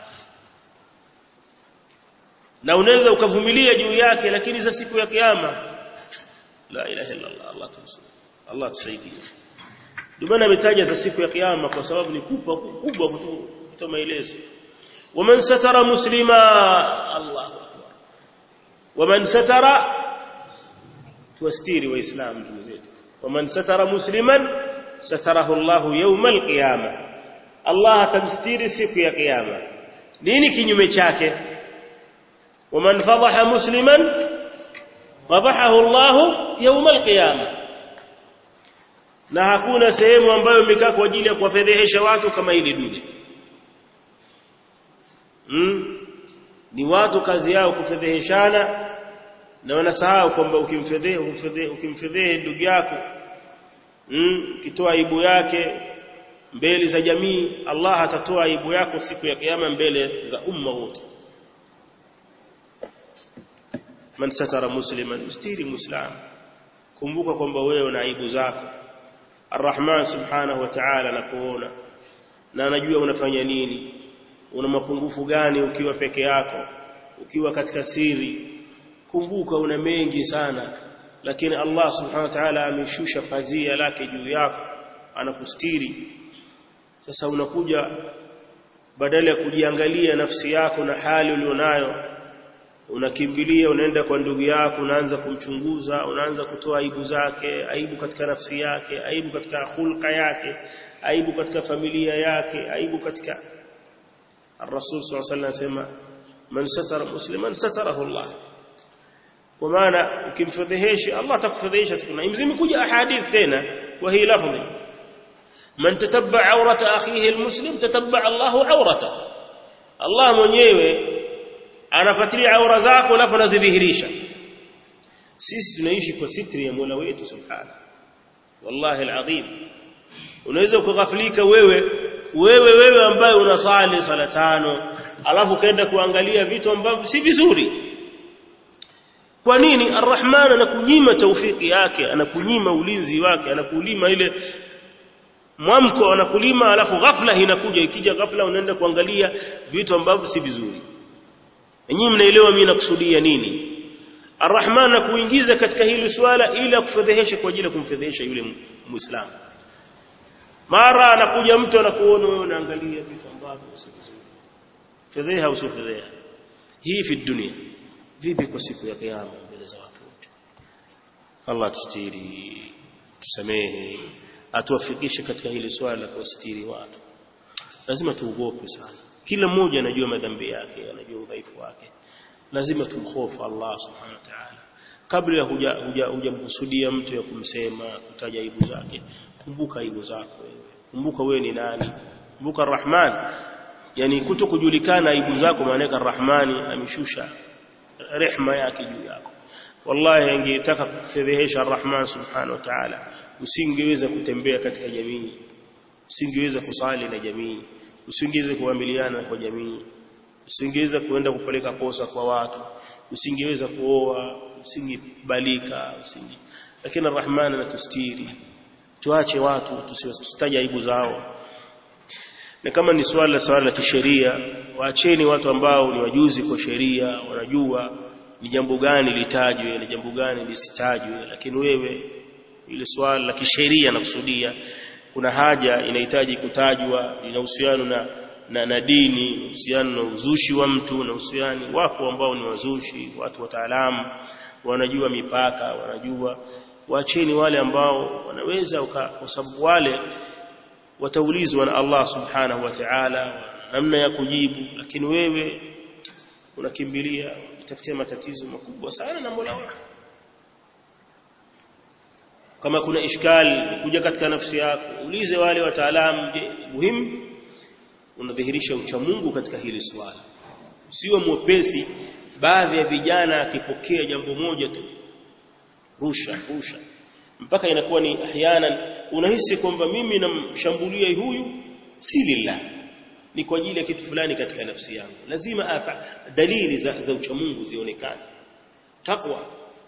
na unaweza ukavumilia juu yake lakini za siku ya kiyama la ilaha illa Allah Allah tumsaidie Allah tusaidie ndio maana ametaja za siku ya kiyama kwa sababu ni kubwa kubwa kutoa maelezo waman satara muslima Allah akbar waman satara tuwastiri waislamu ndugu zetu waman satara musliman satarahu Allahu yawma alqiyama Allah atamstiri siku ya kiyama nini kinyume chake waman fadhaha musliman fadhahahu Allahu yawma alqiyama na hakuna sehemu ambayo imekaa kwa ajili ya kuwafedhehesha watu kama hili dude mm? ni watu kazi yao kufedheheshana na wanasahau kwamba ukimfedhehe ukimfedhehe ukimfedhehe ndugu yako mm? ukitoa aibu yake mbele za jamii Allah atatoa aibu yako siku ya kiyama mbele za umma wote man satara musliman mstiri muislam kumbuka kwamba wewe una aibu zako Ar-Rahman subhanahu wa ta'ala anakuona na anajua unafanya nini una mapungufu gani ukiwa peke yako ukiwa katika siri kumbuka una mengi sana lakini Allah subhanahu wa ta'ala ameshusha pazia lake juu yako anakustiri sasa unakuja badala ya kujiangalia nafsi yako na hali ulionayo unakimbilia unaenda kwa ndugu yako unaanza kumchunguza unaanza kutoa aibu zake aibu katika nafsi yake aibu katika hulka yake aibu katika familia yake aibu katika الرسول صلى الله عليه وسلم سema man satara musliman satarahu Allah kwa maana ukimfedhehesha Allah atakufedhehesha siku na imekuja ahadith tena wa hii lafdhi man tatabba awrata akhihi almuslim tatabba Allahu awrata Allah mwenyewe anafuatilia aura zako alafu anazidhihirisha sisi tunaishi kwa sitri ya Mola wetu subhanahu wallahi alazim unaweza kughafilika wewe wewe wewe ambaye unasali sala tano alafu kaenda kuangalia vitu ambavyo si vizuri kwa nini arrahman anakunyima taufiki yake anakunyima ulinzi wake anakulima ile mwamko anakulima alafu ghafla inakuja ikija ghafla unaenda kuangalia vitu ambavyo si vizuri nyinyi mnaelewa mimi nakusudia nini arrahman anakuingiza katika hili swala ili akufedheheshe kwa ajili ya kumfedhehesha yule muislamu mara anakuja mtu anakuona wewe unaangalia vitu ambavyo si vizuri fedheha usifedheha hii fi dunia vipi kwa siku ya kiyama mbele za watu wote Allah tustiri tusamehe atuwafikishe katika hili swala la kuwastiri watu lazima tuogope sana kila mmoja anajua madhambi yake anajua udhaifu wake lazima tumhofu Allah subhanahu wa ta'ala kabla huja hujamkusudia mtu ya kumsema kutaja aibu zake kumbuka aibu zako wewe kumbuka wewe ni nani kumbuka Rahman yani kuto kujulikana aibu zako maana Rahmani ameshusha rehma yake juu yako wallahi angetaka kufedhehesha Rahman subhanahu wa ta'ala usingeweza kutembea katika jamii usingeweza kusali na jamii usingeweza kuamiliana kwa jamii usingeweza kuenda kupeleka kosa kwa watu usingeweza kuoa usingebalika usinge lakini Rahman anatustiri tuache watu tusitaje aibu zao na kama ni swala swala la kisheria waacheni watu ambao ni wajuzi kwa sheria wanajua ni jambo gani litajwe ni jambo gani lisitajwe lakini wewe ile swala la kisheria nakusudia kuna haja inahitaji kutajwa ina uhusiano na na, na dini uhusiano na uzushi wa mtu na uhusiano wako ambao ni wazushi watu wataalamu wanajua mipaka wanajua waacheni wale ambao wanaweza kwa sababu wale wataulizwa na Allah subhanahu wa ta'ala namna ya kujibu lakini wewe unakimbilia utafutia matatizo makubwa sana na Mola wako kama kuna ishkali kuja katika nafsi yako ulize wale wataalamu je muhimu unadhihirisha uchamungu katika hili swala usiwe mwepesi baadhi ya vijana akipokea jambo moja tu rusha rusha mpaka inakuwa ni ahyanan unahisi kwamba mimi namshambulia huyu si lillah ni kwa ajili ya kitu fulani katika nafsi yangu lazima afa dalili za, za uchamungu zionekane taqwa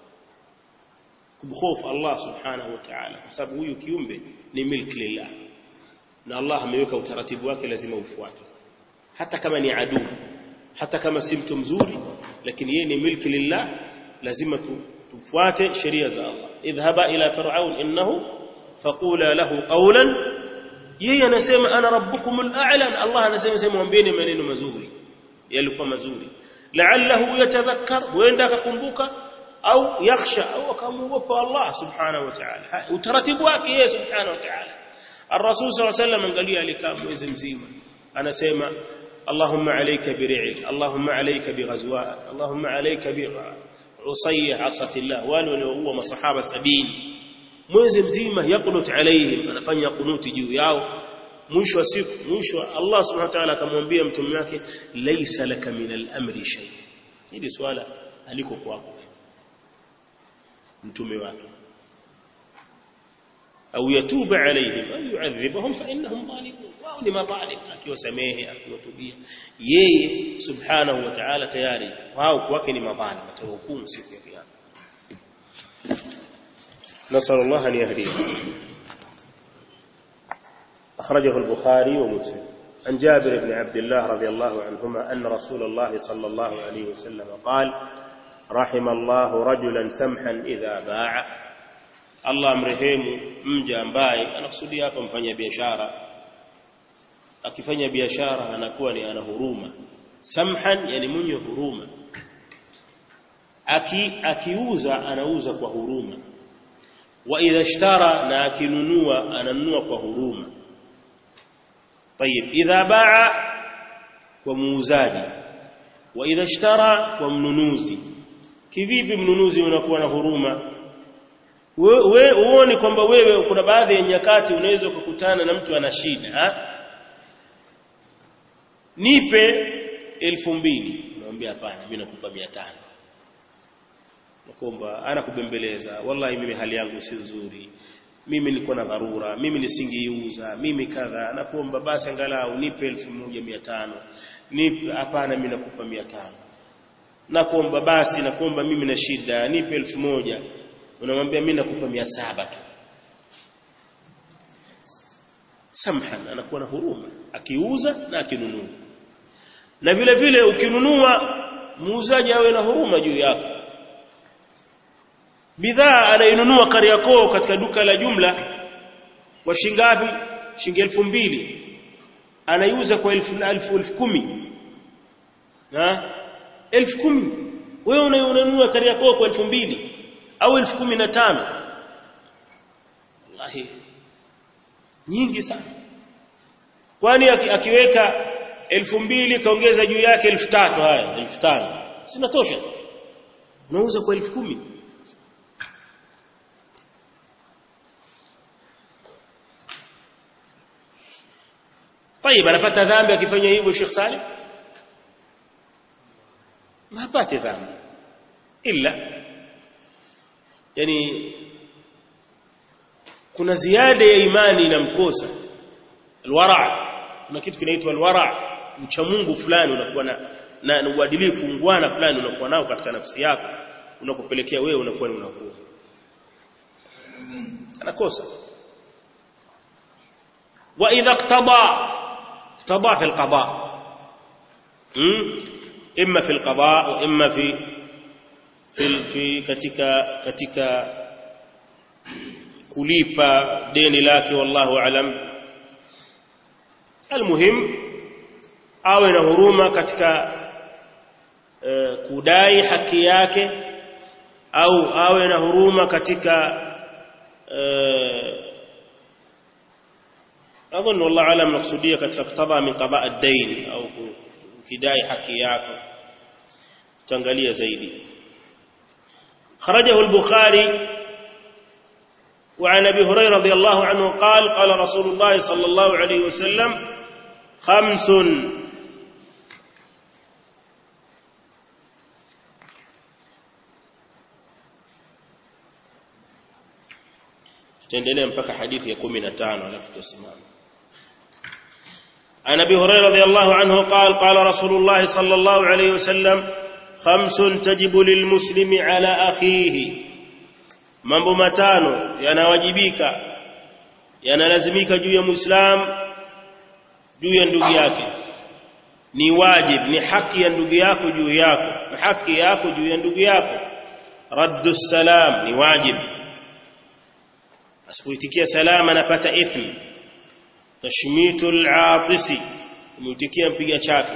kumhofu Allah subhanahu wa ta'ala kwa sababu huyu kiumbe ni milki lillah na Allah ameweka utaratibu wake lazima ufuatwe hata kama ni adui hata kama si mtu mzuri lakini yeye ni milki lillah lazima tu, tufuate sheria za Allah idhhaba ila fir'aun innahu faqula lahu qawlan yeye anasema ana rabbukumul a'la Allah anasema sema mwambieni maneno mazuri yalikuwa mazuri la'allahu yatadhakkar huenda akakumbuka au yakhsha au akamuogopa Allah subhanahu wa ta'ala utaratibu wake yeye subhanahu wa ta'ala Ar-Rasul sallallahu alayhi wasallam angalia alikaa mwezi mzima anasema Allahumma alayka biri'il Allahumma alayka bighazwa Allahumma alayka bi usayya asatillah wale walioua masahaba sabini mwezi mzima yakunut alaihim anafanya kunuti juu yao mwisho wa siku mwisho Allah subhanahu wa ta'ala akamwambia mtume wake laisa laka min al-amri shay hili swala aliko kwako mtume wake au yatuba alaihim au yu'adhibahum fa innahum zalimun wao ni madhalim akiwasamehe akiwatubia yeye subhanahu wa ta'ala tayari wao kwake ni madhalim atahukumu siku ya kiyama نسأل الله أن يهديه أخرجه البخاري ومسلم عن جابر بن عبد الله رضي الله عنهما أن رسول الله صلى الله عليه وسلم قال رحم الله رجلا سمحا إذا باع الله mrehemu mja ambaye anakusudia hapa mfanya biashara akifanya biashara anakuwa ni ana huruma samhan yani mwenye huruma aki akiuza anauza kwa huruma wa idha ishtara na akinunua ananunua kwa huruma طيب idha baa kwa muuzaji wa idha ishtara kwa mnunuzi kivipi mnunuzi unakuwa na huruma wewe uone kwamba wewe kuna baadhi ya nyakati unaweza kukutana na mtu ana shida ha? nipe elfu mbili unamwambia hapana mimi nakupa 500 nakuomba anakubembeleza wallahi mimi hali yangu si nzuri mimi nilikuwa na dharura mimi nisingeiuza mimi kadha nakuomba basi angalau nipe 1500 nipe hapana mimi nakupa 500 nakuomba basi nakuomba mimi na shida nipe 1000 unamwambia mimi nakupa 700 tu samhan anakuwa na huruma akiuza na akinunua na vile vile ukinunua muuzaji awe na huruma juu yako bidhaa anainunua Kariakoo katika duka la jumla kwa shingapi shilingi elfu mbili anaiuza kwa elfu elfu elfu kumi na elfu kumi wewe unanunua Kariakoo kwa elfu mbili au elfu kumi na tano wallahi nyingi sana kwani akiweka elfu mbili kaongeza juu yake elfu tatu haya elfu tano sinatosha unauza kwa elfu kumi طيب anapata dhambi akifanya hivyo Sheikh Salim hapati dhambi illa yani kuna ziada ya imani inamkosa alwara kuna kitu kinaitwa alwara mcha Mungu fulani unakuwa na na uadilifu ungwana fulani unakuwa nao katika nafsi yako unakupelekea wewe unakuwa ni unakuwa anakosa wa idha iqtada اقتضى في القضاء إما في القضاء وإما في في في katika katika kulipa deni lake wallahu alam almuhim awe na huruma katika uh, kudai haki yake au awe na huruma katika uh, أظن والله أعلم مقصودية كتقتضى من قضاء الدين أو كداي حكياك تنقلية زيدي خرجه البخاري وعن أبي هريرة رضي الله عنه قال قال رسول الله صلى الله عليه وسلم خمس تندلين mpaka hadithi ya 15 alafu tusimame عن ابي هريره رضي الله عنه قال قال رسول الله صلى الله عليه وسلم خمس تجب للمسلم على اخيه mambo matano yanawajibika yanalazimika juu ya muislam juu ya ndugu yake ni wajib ni haki ya ndugu yako juu yako na haki yako juu ya ndugu yako raddu salam ni wajib asipoitikia salama anapata ithmi tashmitul aatisi kumitikia mpiga chake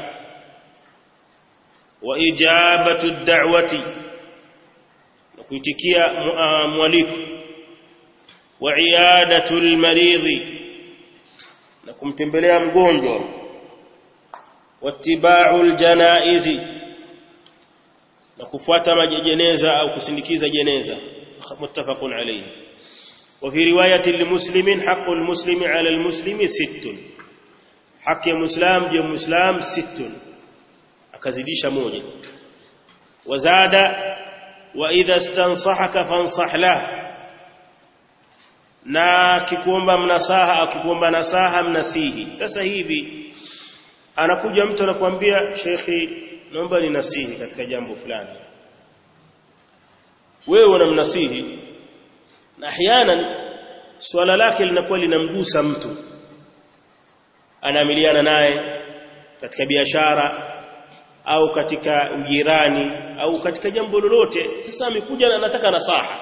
wa ijabatu da'wati na kuitikia mwaliko wa iyadatul maridhi na kumtembelea mgonjwa wattiba'ul janaizi na kufuata majeneza au kusindikiza jeneza muttafaqun alayhi وفي رواية لمسلم حق المسلم على المسلم ست حق مسلم جي مسلم ست akazidisha moja wazada wa idha stansahaka fansah lah na kikuomba mnasaha au kikuomba nasaha mnasihi sasa hivi anakuja mtu anakuambia shekhi naomba ninasihi katika jambo fulani wewe unamnasihi na ahyanan swala lake linakuwa linamgusa mtu anaamiliana naye katika biashara au katika ujirani au katika jambo lolote sasa amekuja na anataka nasaha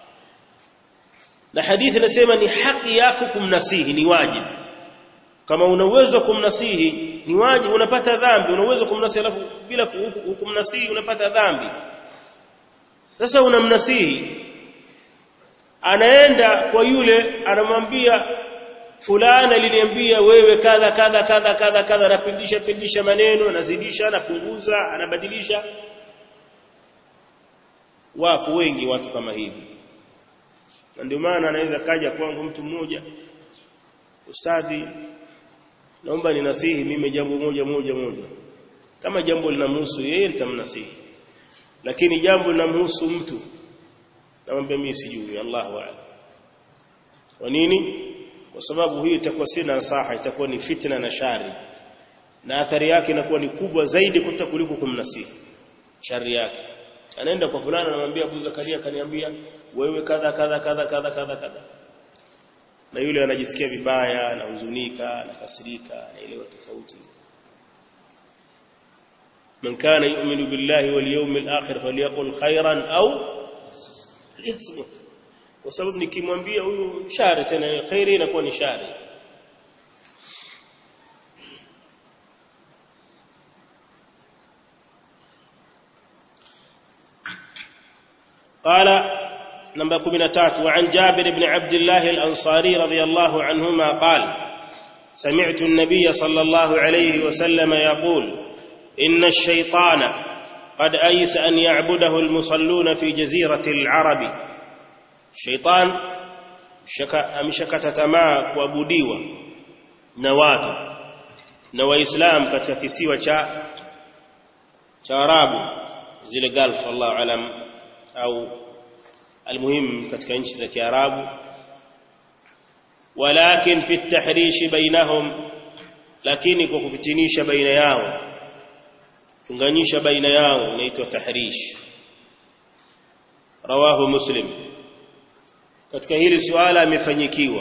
na hadithi inasema ni haki yako kumnasihi ni wajibu kama una uwezo kumnasihi ni wajibu unapata dhambi una uwezo kumnasihi alafu bila kumnasihi unapata dhambi sasa unamnasihi anaenda kwa yule anamwambia fulani aliniambia wewe kadha kadha kadha kadha kadha anapindisha pindisha maneno anazidisha anapunguza anabadilisha wapo wengi watu kama hivi na ndio maana anaweza kaja kwangu mtu mmoja ustadhi naomba ninasihi mimi jambo moja moja moja kama jambo linamhusu yeye nitamnasihi lakini jambo linamhusu mtu namwambia mimi sijui Allahu a'lam kwa nini kwa sababu hii itakuwa si nasaha itakuwa ni fitna na shari na athari yake inakuwa ni kubwa zaidi kuta kuliko kumnasihi shari yake anaenda kwa fulana anamwambia Abu Zakaria kaniambia wewe kadha kadha kadha kadha kadha kadha na yule anajisikia vibaya anahuzunika anakasirika anaelewa tofauti man kana yu'minu billahi wal yawmil akhir falyaqul khairan au liyasmut kwa sababu nikimwambia huyu shari tena khairi inakuwa ni shari قال نمبر 13 وعن جابر بن عبد الله الأنصاري رضي الله عنهما قال سمعت النبي صلى الله عليه وسلم يقول إن الشيطان قد أيس أن يعبده المصلون في جزيرة العرب الشيطان ameshakata tamaa kuabudiwa na watu na waislamu katika kisiwa cha cha Arabu zile Gulf Allahu alam au almuhim katika nchi za Kiarabu walakin fi at-tahrish bainahum lakini kwa kufitinisha baina yao chunganyisha baina yao inaitwa tahrish rawahu muslim katika hili suala amefanyikiwa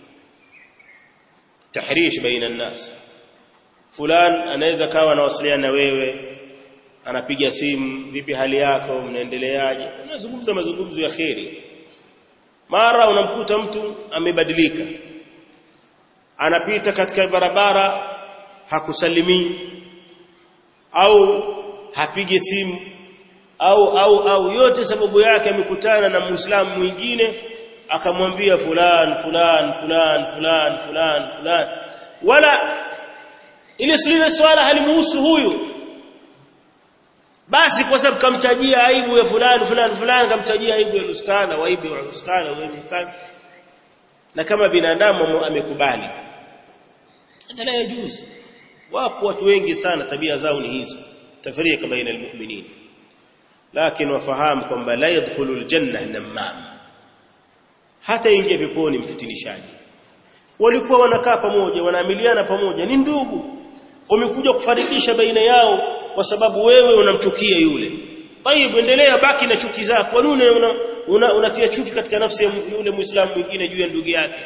tahrish baina an-nas fulan anaweza kawa anawasiliana na wewe anapiga simu vipi hali yako mnaendeleaje unazungumza mazungumzo ya kheri mara unamkuta mtu amebadilika anapita katika barabara hakusalimii au hapige simu au au au yote sababu yake amekutana na muislamu mwingine akamwambia fulan fulan fulan fulan fulan fulan wala ile siliwe swala halimuhusu huyu basi kwa sababu kamtajia aibu ya fulani fulani fulani kamtajia aibu ya ustadha wa aibu ya ustadha wa ustadha na kama binadamu amekubali hata yajuzu wapo watu wengi sana tabia zao ni hizo tafrika baina almu'minin lakini wafahamu kwamba la yadkhulu aljanna namam hata ingia peponi mfitinishaji walikuwa wanakaa pamoja wanaamiliana pamoja ni ndugu wamekuja kufarikisha baina yao kwa sababu wewe unamchukia yule tayib endelea baki na chuki zako kwa nini unatia una, una chuki katika nafsi ya yule muislamu mwingine juu ya ndugu yake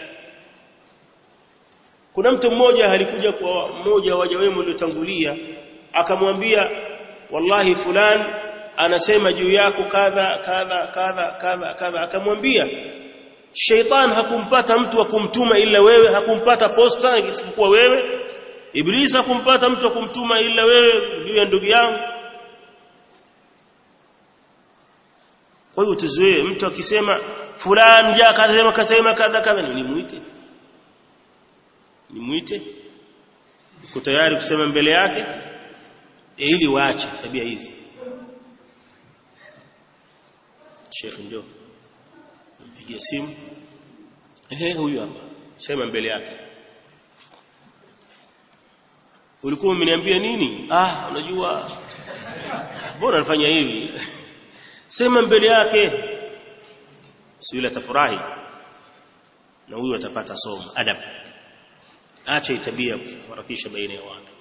kuna mtu mmoja alikuja kwa mmoja wa waja wema waliotangulia akamwambia wallahi fulani anasema juu yako kadha kadha kadha kadha kadha akamwambia sheitan hakumpata mtu wa kumtuma ila wewe hakumpata posta isipokuwa wewe Iblisi hakumpata mtu wa kumtuma ila wewe juu ya ndugu yangu. Kwa hiyo tuzoee mtu akisema fulani ja kasema kasema kadha kadha ni muite. Ni mwite uko tayari kusema mbele yake e ili waache tabia hizi Sheikh ndio mpigie simu ehe huyu hapa sema mbele yake ulikuwa umeniambia nini ah unajua bora nifanya hivi sema mbele yake si yule atafurahi na huyu atapata somo adab acha tabia kufarakisha baina ya watu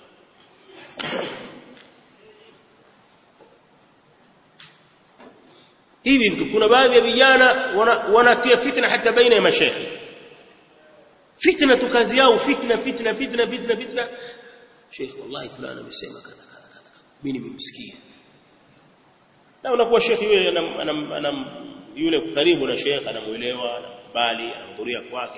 hivi kuna baadhi ya vijana wanatia fitna hata baina ya mashekhi fitna tu kazi yao fitna fitna fitna fitna fitna sheikh wallahi fulani amesema kadha kadha mimi nimemsikia na unakuwa shekhi yule anam yule karibu na shekhi anamuelewa anakubali anahudhuria kwake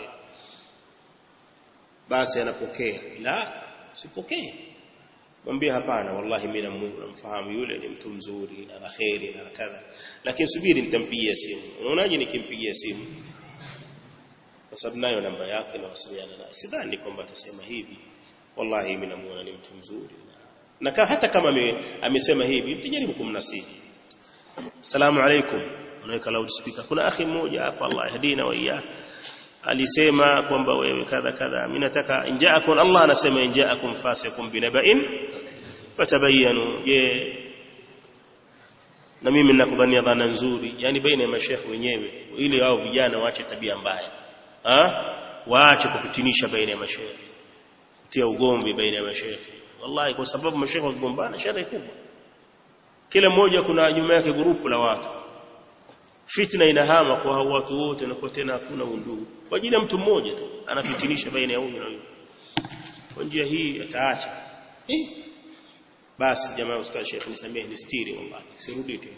basi anapokea la sipokee mwambie hapana wallahi mimi namfahamu yule ni mtu mzuri na kheri na kadha lakini subiri nitampigia simu unaonaje nikimpigia simu kwa sababu nayo namba yake na wasiliana naye sidhani kwamba atasema hivi wallahi mimi namuona ni mtu mzuri na kama hata kama amesema hivi mtajaribu kumnasihi salamu alaikum unaweka loud speaker kuna akhi mmoja hapa Allah yahdina wa iyyah alisema kwamba wewe kadha kadha mimi nataka injaakum Allah anasema injaakum fasiqun binaba'in fatabayanu je na mimi ninakudhania dhana nzuri yani baina ya mashekhi wenyewe ili wao vijana waache tabia mbaya ha waache kufitinisha baina ya mashekhi kutia ugomvi baina ya mashekhi wallahi kwa sababu mashekhi wakigombana shari kubwa kila mmoja kuna nyuma yake grupu la watu fitna inahama kwa hao watu wote na kwa tena hakuna undugu kwa ajili ya mtu mmoja tu anafitinisha baina ya huyu na huyu kwa njia hii ataacha eh basi jamaa ustaz Sheikh nisamehe nistiri wallahi sirudi tena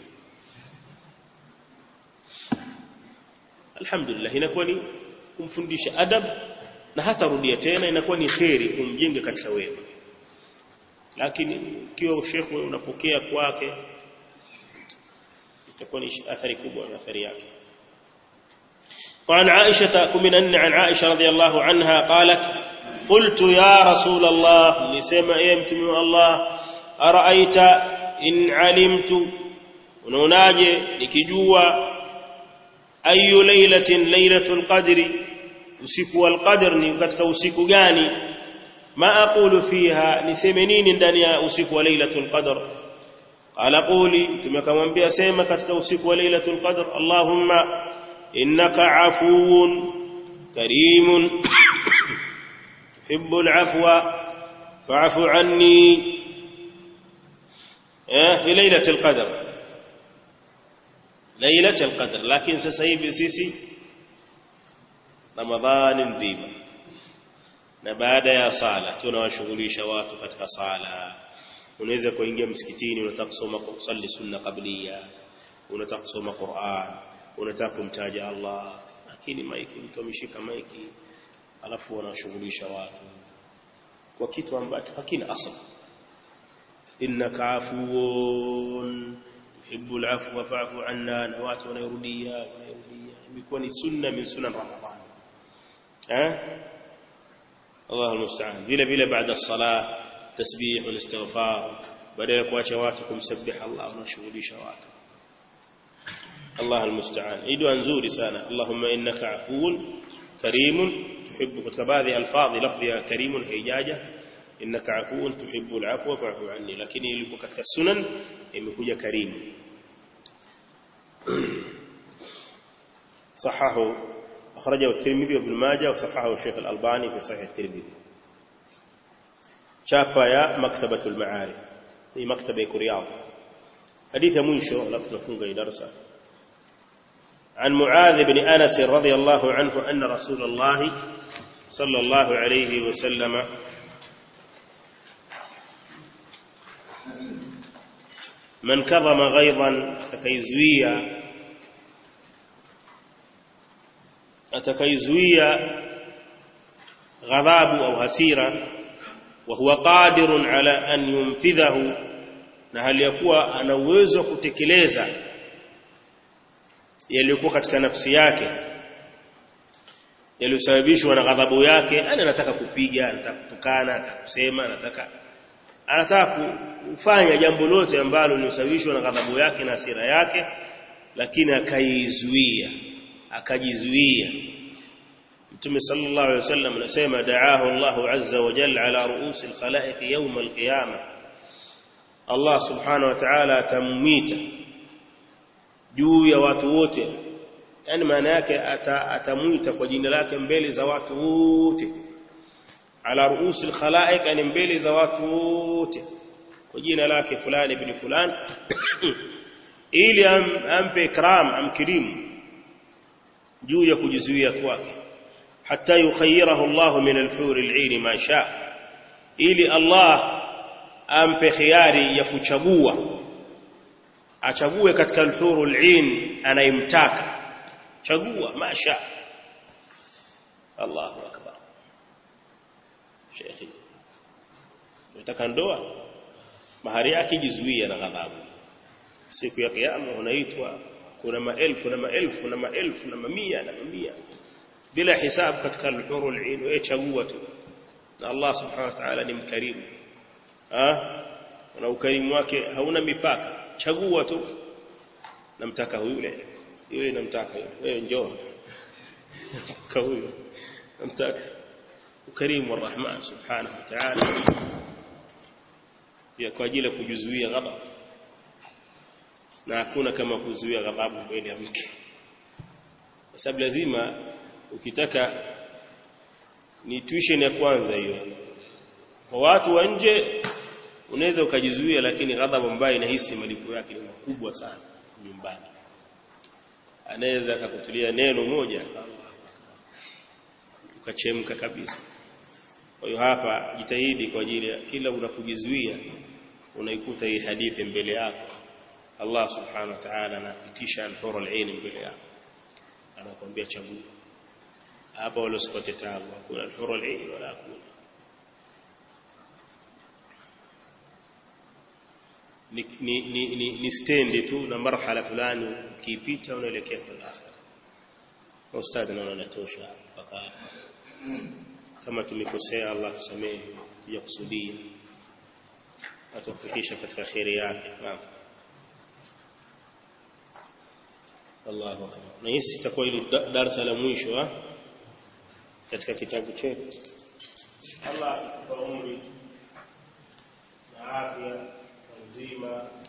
alhamdulillah inakuwa ni kumfundisha adab na hata rudia tena inakuwa ni kheri kumjenga katika wema lakini ikiwa Sheikh unapokea kwake itakuwa ni athari kubwa na athari yake وعن عائشة كمن عن عائشة رضي الله عنها قالت قلت يا رسول الله لسما يمتم الله أرأيت إن علمت ونناجي لكجوا أي ليلة ليلة القدر usiku والقدر ni katika usiku gani ma aqulu fiha niseme nini ndani ya usiku wa lailatul qadr qala quli tumekamwambia sema katika usiku wa lailatul qadr allahumma innaka afuwun karimun tuhibbul afwa fa'fu anni eh fi lailatul qadr lailatul qadr lakini sasa hivi sisi ramadhani nzima na baada ya sala tunawashughulisha watu katika sala unaweza kuingia msikitini unataka kusoma kusali sunna qabliya unataka kusoma Qur'an unataka kumtaja Allah lakini maiki mtu ameshika maiki alafu wanashughulisha watu kwa kitu ambacho hakina asl innaka afuwun tuhibbul afwa fa'fu anna na watu wanarudia wanarudia imekuwa ni sunna min sunan ramadhan eh الله المستعان vile vile baada ya sala tasbih wal istighfar badala kuacha watu kumsabbiha Allah unashughulisha watu Allah المستعان idu nzuri sana Allahumma innaka afuwun karimun tuhibbu katika baadhi ya alfadhi lafzi ya karimun haijaja innaka afuwun tuhibbul afwa fa'fu anni lakini ilikuwa katika sunan imekuja karimu صححه أخرجه الترمذي وابن ماجه وصححه الشيخ الألباني في صحيح الترمذي شافا يا مكتبة المعارف هي مكتبة رياض حديث منشو لفت نفنق درسا عن معاذ بن أنس رضي الله عنه أن رسول الله صلى الله عليه وسلم من كظم غيظا تكيزويا atakaizuia ghadhabu au hasira wa huwa qadirun ala an yumfidhahu na hali ya kuwa ana uwezo wa kutekeleza yaliyokuwa katika nafsi yake yaliyosababishwa na ghadhabu yake yani anataka kupiga anataka kutukana anataka kusema anataka anataka kufanya jambo lote ambalo lilisababishwa na ghadhabu yake na hasira yake lakini akaizuia akajizuia Mtume sallallahu alaihi wasallam anasema da'ahu Allahu azza wa jalla ala ru'usil khalaiq yawm al-qiyamah Allah subhanahu wa ta'ala atamwita juu ya watu wote yani maana yake atamwita kwa jina lake mbele za watu wote ala ruusil khalaiq yani mbele za watu wote kwa jina lake fulani ibn fulani ili am, ampe ikram amkirimu juu ya kujizuia kwake hatta yukhayyirahu Allah min al-hur al-'ain ma sha ili Allah ampe khiari ya kuchagua achague katika al-hur al-'ain anayemtaka chagua masha Allahu akbar Sheikh unataka ndoa mahari yake jizuia na ghadhabu siku ya kiyama unaitwa kuna maelfu na maelfu na maelfu na mamia na mamia bila hisabu katika al-hurul ain wewe chagua tu na Allah subhanahu wa ta'ala ni mkarimu ah na ukarimu wake hauna mipaka chagua tu namtaka yule yule namtaka yule wewe njoo kwa huyo namtaka ukarimu wa rahman subhanahu wa ta'ala ya kwa ajili ya kujizuia ghadhabu na hakuna kama kuzuia ghadhabu mbele ya mke kwa sababu lazima ukitaka ni tuition ya kwanza hiyo kwa watu wa nje unaweza ukajizuia lakini ghadhabu ambayo inahisi malipo yake ni makubwa sana nyumbani anaweza akakutulia neno moja ukachemka kabisa kwa hiyo hapa jitahidi kwa ajili ya kila unapojizuia unaikuta hii hadithi mbele yako Allah subhanahu wa ta'ala anapitisha al-hur al-ain mbele yako anakuambia chagua hapa wala usipate taabu hakuna al-hur al-ain wala hakuna ni ni ni, ni, ni stendi tu na marhala fulani ukiipita unaelekea kwenye akhira ustadhi naona natosha mpaka hapa kama tumekosea Allah tusamehe ya kusudia atufikisha katika khairi yake naam Allahu akbar na hii itakuwa ile darasa la mwisho katika kitabu chetu Allah kwa umri na afya uzima